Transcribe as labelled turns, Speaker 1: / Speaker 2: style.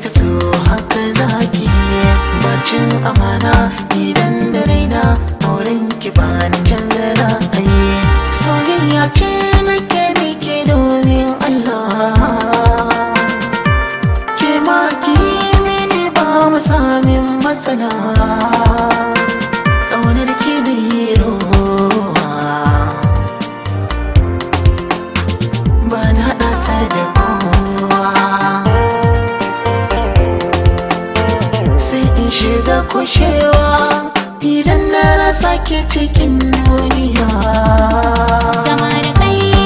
Speaker 1: kika so haka zaki bacin amana idan da raina auren ki ba ni canza ra'ayi soyayya ce nake miki domin Allah ke ma ki mini ba mu samin matsala ƙaunar ki da yi ruwa ba na haɗa ta da kowa sai in shiga kushewa idan na rasa ke cikin duniya
Speaker 2: Zama da kai